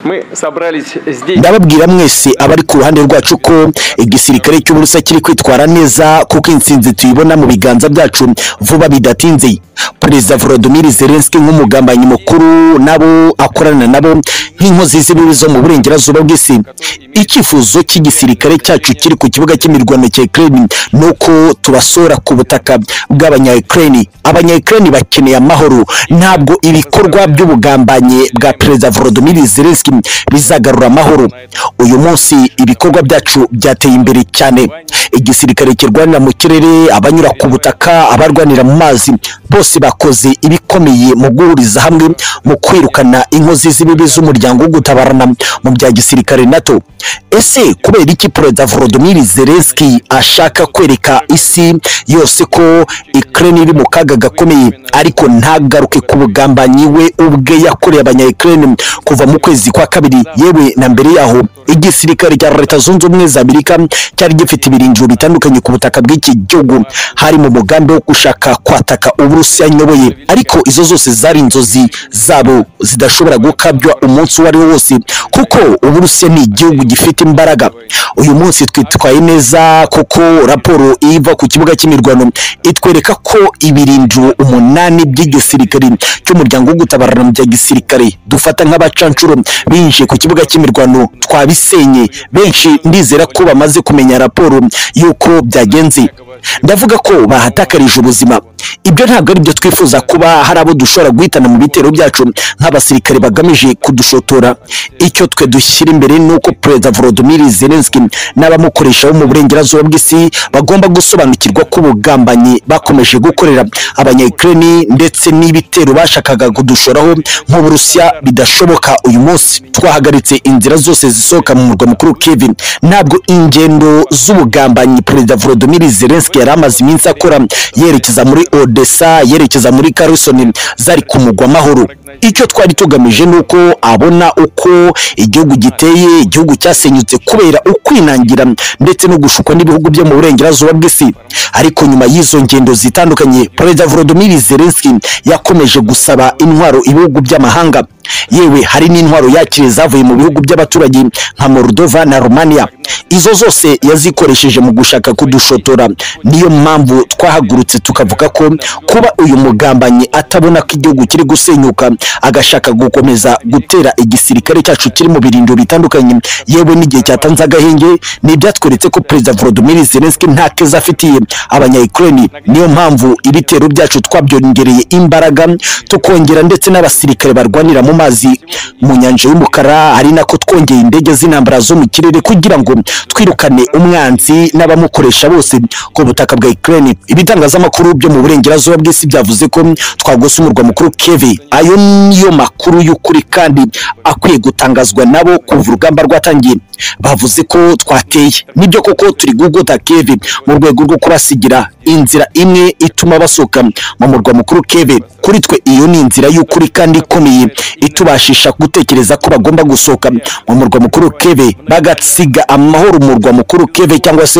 Мы собрались здесь. ndababwira mwese abari ku ruhande rwacu ko igisirikare cy'uburusiya kiri kwitwara neza kuko intsinzi tuyibona mu biganza byacu vuba bidatinze perezida volodimir zelenski nk'umugambanyi mukuru nabo akorana nabo nk'inkozi z'ibibi zo mu burengerazuba bw'isi icyifuzo cy'igisirikare cyacu kiri ku kibuga cy'imirwano cya ukraine ni uko tubasora ku butaka bw'abanya ukraine abanya ukraine bakeneye amahoro ntabwo ibikorwa by'ubugambanyi bwa perezida volodimir zelenski bizagarura amahoro uyu munsi ibikorwa byacu byateye imbere cyane igisirikare kirwanira mu kirere abanyura ku butaka abarwanira mu mazi bose bakoze ibikomeye mu guhuriza hamwe mu kwirukana inkozi z'ibibi z'umuryango wo gutabarana mu bya gisirikare nato ese kubera iki perezida volodimir zelenski ashaka kwereka isi yose ko ukraine iri mu kaga gakomeye ariko ntagaruke ku bugambanyi we ubwe yakoreye abanya ukraine kuva mu kwezi kwa kabiri yewe na mbere yaho igisirikare cya leta zunze ubumwe za amerika cyari gifite ibiringo bitandukanye ku butaka bw'iki gihugu hari mu mugambi wo gushaka kwataka uburusiya nyoboye ariko izo zose zari inzozi zabo zidashobora gukabywa umunsi uwo ari wo wose kuko uburusiya ni igihugu gifite imbaraga uyu munsi twitwaye neza kuko raporo iva ku kibuga cy'imirwano itwereka ko ibiringo umunani by'igisirikare cy'umuryango wo gutabarana mu bya gisirikare dufata nk'abacanshuro binjiye ku kibuga cy'imirwano twabisenye benshi ndizera ko bamaze kumenya raporo y'uko byagenze ndavuga ko bahatakarije ubuzima ibyo ntabwo ari byo twifuza kuba hari abo dushobora guhitana mu bitero byacu nk'abasirikare bagamije kudushotora icyo twe dushyira imbere ni uko perezida volodimir zelenski n'abamukoresha bo mu burengerazuba bw'isi bagomba gusobanukirwa ko ubugambanyi bakomeje gukorera abanya ukraine ndetse n'ibitero bashakaga kudushoraho nk'uburusiya bidashoboka uyu munsi twahagaritse inzira zose zisohoka mu murwa mukuru kevin ntabwo ingendo z'ubugambanyi perezida volodimir zelenski yari amaze iminsi akora yerekeza muri odessa yerekeza muri karisoni zari ku mugwa mahoro icyo twari tugamije ni uko abona uko igihugu giteye igihugu cyasenyutse kubera ukwinangira ndetse no gushukwa n'ibihugu byo mu burengerazuba bw'isi ariko nyuma y'izo ngendo zitandukanye perezida volodimir zelenski yakomeje gusaba intwaro ibihugu by'amahanga yewe hari n'intwaro yakiriye zavuye mu bihugu by'abaturage nka moldova na romania izo zose yazikoresheje mu gushaka kudushotora niyo mpamvu twahagurutse tukavuga ko kuba uyu mugambanyi atabona ko igihugu kiri gusenyuka agashaka gukomeza gutera igisirikare cyacu kiri mu birindiro bitandukanye yewe n'igihe cyatanze agahenge ni ibyatweretse ko perezida volodimir zelenski nta keza afitiye abanya ukraine niyo mpamvu ibitero byacu twabyongereye imbaraga tukongera ndetse n'abasirikare barwanira mu mazi mu nyanja y'umukara ari nako twongeye indege z'intambara zo mu kirere kugira ngo twirukane umwanzi n'abamukoresha bose ku butaka bwa Ukraine ibitangazamakuru byo mu burengerazuba bw'isi byavuze ko twagose umurwa mukuru Kiev ayo niyo makuru y'ukuri kandi akwiye gutangazwa nabo kuva urugamba rwatangiye bavuze ko twateye nibyo koko turi gugota Kiev mu rwego rwo kubasigira inzira imwe ituma basohoka mu murwa mukuru Kiev kuri twe iyo ni inzira y'ukuri kandi ikomeye itubashisha gutekereza ko bagomba gusohoka mu murwa mukuru keve bagasiga amahoro umurwa mukuru keve cyangwa se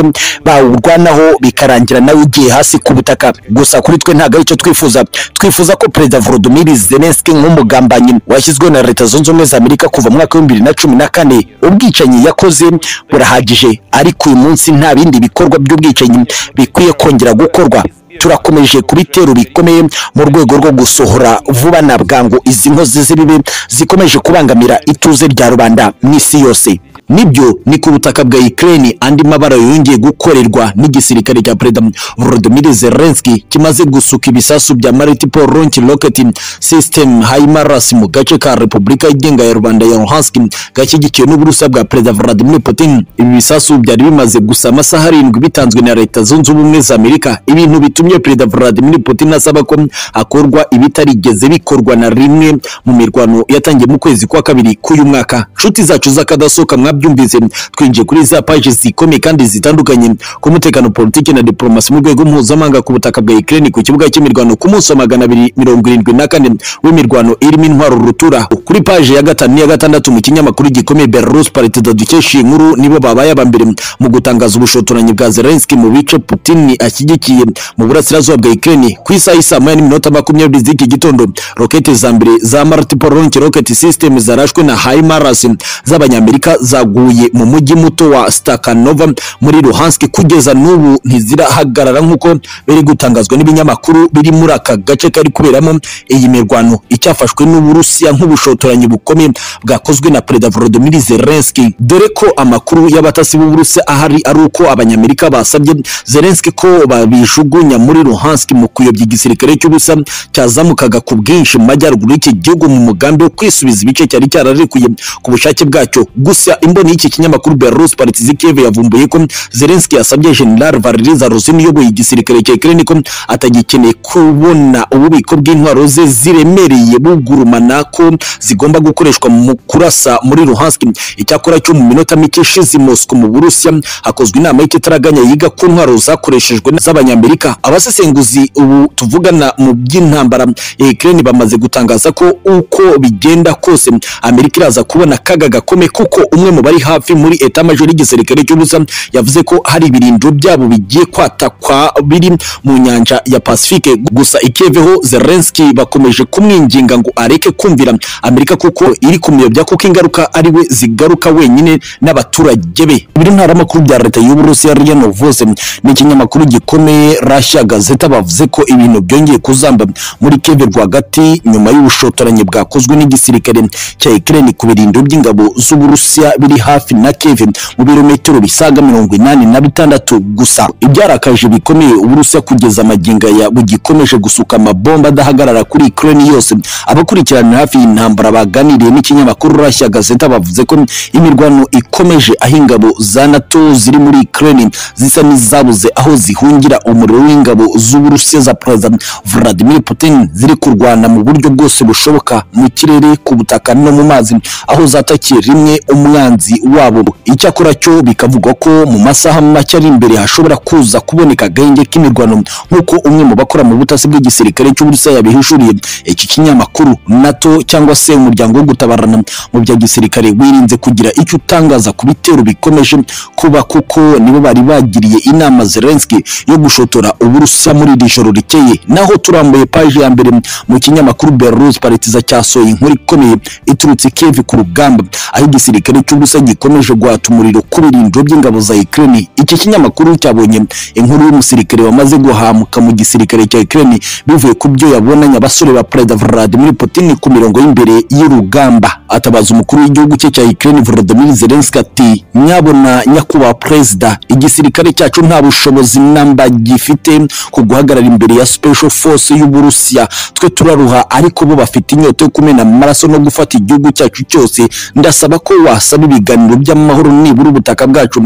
bawurwanaho bikarangira nawe ugiye hasi ku butaka gusa kuri twe ntabwo ari icyo twifuza twifuza ko perezida volodimir zelenski nk'umugambanyi washyizweho na leta zunze ubumwe za amerika kuva mu mwaka w'ibihumbi bibiri na cumi na kane ubwicanyi yakoze burahagije ariko uyu munsi nta bindi bikorwa by'ubwicanyi bikwiye kongera gukorwa turakomeje kubitero bikomeye mu rwego rwo gusohora vuba na bwangu izi nkozi z'ibibi zikomeje kubangamira ituze rya rubanda n'isi yose nibyo ni ku butaka bwa Ukraine andi mabara yongeye gukorerwa n'igisirikare cya perezida Volodymyr Zelensky kimaze gusuka ibisasu bya multiple launch rocket system HIMARS mu gace ka Repubulika yigenga ya Rwanda ya Luhansk gashyigikiwe n'uburusa bwa perezida Vladimir Putin ibi bisasu byari bimaze gusa amasaha arindwi bitanzwe na leta zunze ubumwe za Amerika ibintu bitumye yatumye perezida Vladimir Putin asaba ko hakorwa ibitarigeze bikorwa na rimwe mu mirwano yatangiye mu kwezi kwa kabiri k'uyu mwaka nshuti zacu z'akadasohoka mwa mwabyumvise twinjiye kuri za paji zikomeye kandi zitandukanye ku mutekano politiki na diplomasi mu rwego mpuzamahanga ku butaka bwa Ukraine ku kibuga cy'imirwano ku munsi wa magana abiri mirongo irindwi na kane w'imirwano irimo intwaro rutura kuri paji ya gatanu n'iya gatandatu mu kinyamakuru gikomeye Belarus Politics dukesha iyi nkuru nibo babaye aba mbere mu gutangaza ubushotoranyi bwa Zelensky mu bice Putin ashyigikiye mu burasirazuba bwa Ukraine ku isaha y'i saa moya n'iminota makumyabiri z'iki gitondo roketi za mbere za multiple launch rocket system zarashwe na HIMARS z'abanyamerika zaguye mu mujyi muto wa Stakhanova muri Luhansk kugeza n'ubu ntizirahagarara nk'uko biri gutangazwa n'ibinyamakuru biri muri aka gace kari kuberamo iyi mirwano icyafashwe n'Uburusiya nk'ubushotoranyi bukomeye bwakozwe na Perezida Volodymyr Zelensky dore ko amakuru y'abatasi b'Uburusiya ahari ari uko abanyamerika basabye Zelensky ko babijugunya muri Luhansk mu kuyobya igisirikare cy'ubusa cyazamukaga ku bwinshi mu majyaruguru y'iki gihugu mu mugambi wo kwisubiza ibice cyari cyararekuye ku bushake bwacyo gusa imboni y'iki kinyamakuru Belarus Politics Kiev yavumbuye ko Zelensky yasabye General Valery Zaluzhin uyoboye igisirikare cya Ukraine ko atagikeneye kubona ububiko bw'intwaro ze ziremereye bugurumana ko zigomba gukoreshwa mu kurasa muri Luhansk icyakora cyo mu minota mike ishize i Moscow mu Burusiya hakozwe inama y'ikitaraganya yiga ku ntwaro zakoreshejwe z'abanyamerika abasesenguzi ubu tuvugana mu by'intambara ya Ukraine bamaze gutangaza ko uko bigenda kose Amerika iraza kubona akaga gakomeye kuko umwe mu bari hafi muri eta major y'igisirikare cy'ubusa yavuze ko hari ibirindiro byabo bigiye kwatakwa biri mu nyanja ya Pacifique gusa ikeveho Zelensky bakomeje kumwinginga ngo areke kumvira Amerika kuko iri kumuyobya kuko ingaruka ari we zigaruka wenyine n'abaturage be biri ntara makuru bya leta y'Uburusiya RIA Novosti n'ikinyamakuru gikomeye Russia Gazeta bavuze ko ibintu byongeye kuzamba muri Kiev rwagati nyuma y'ubushotoranyi bwakozwe n'igisirikare cya Ukraine ku birindiro by'ingabo z'Uburusiya biri hafi na Kiev mu birometero bisaga mirongo inani na bitandatu gusa ibyarakaje bikomeye Uburusiya kugeza amaginga ya bugikomeje gusuka amabomba adahagarara kuri Ukraine yose abakurikirana hafi y'intambara baganiriye n'ikinyamakuru Russia Gazeta bavuze ko imirwano ikomeje aho ingabo za NATO ziri muri Ukraine zisa n'izabuze aho zihungira umuriro w'ingabo z'Uburusiya za President Vladimir Putin ziri kurwana mu buryo bwose bushoboka mu kirere ku butaka no mu mazi aho zatakiye rimwe umwanzi wabo icyakora cyo bikavugwa ko mu masaha make ari imbere hashobora kuza kuboneka agahenge k'imirwano nk'uko umwe mu bakora mu butasi bw'igisirikare cy'Uburusiya yabihishuriye iki kinyamakuru NATO cyangwa se umuryango wo gutabarana mu bya gisirikare wirinze kugira icyo utangaza ku bitero bikomeje kuba kuko nibo bari bagiriye inama Zelensky yo gushotora Uburusiya muri iri joro rikeye naho turambuye paji ya mbere mu kinyamakuru Belarus Politiza cyasohoye inkuru ikomeye iturutse Kiev ku rugamba aho igisirikare cy'Uburusiya gikomeje guhata umuriro ku birindiro by'ingabo za Ukraine iki kinyamakuru cyabonye inkuru y'umusirikare wamaze guhamuka mu gisirikare cya Ukraine bivuye ku byo yabonanye abasore ba Perezida Vladimir Putin ku mirongo y'imbere y'urugamba atabaza umukuru w'igihugu cye cya Ukraine Volodymyr Zelensky ati nyabona nyakubahwa perezida igisirikare cyacu nta bushobozi namba gifite ku guhagarara imbere ya special force y'Uburusiya twe turaruha ariko bo bafite inyota yo kumena amaraso no gufata igihugu cyacu cyose ndasaba ko wasaba ibiganiro by'amahoro nibura ubutaka bwacu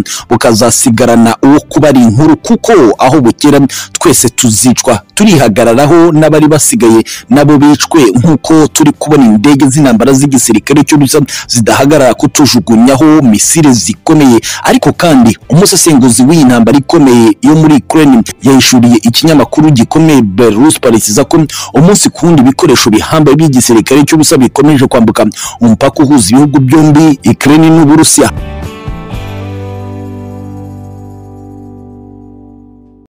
bukazasigarana uwo kuba ari inkuru kuko aho bukera twese tuzicwa turihagararaho n'abari basigaye nabo bicwe nk'uko turi kubona indege z'intambara z'igisirikare cy'ubusa zidahagarara kutujugunyaho misile zikomeye ariko kandi umusesenguzi w'iyi ntambara ikomeye yo muri Ukraine yahishuriye ikinyamakuru gikomeye Belarus Politics ko umunsi ku wundi ibikoresho bihambaye by'igisirikare cy'ubusa bikomeje kwambuka umupaka uhuza ibihugu byombi Ukraine n'Uburusiya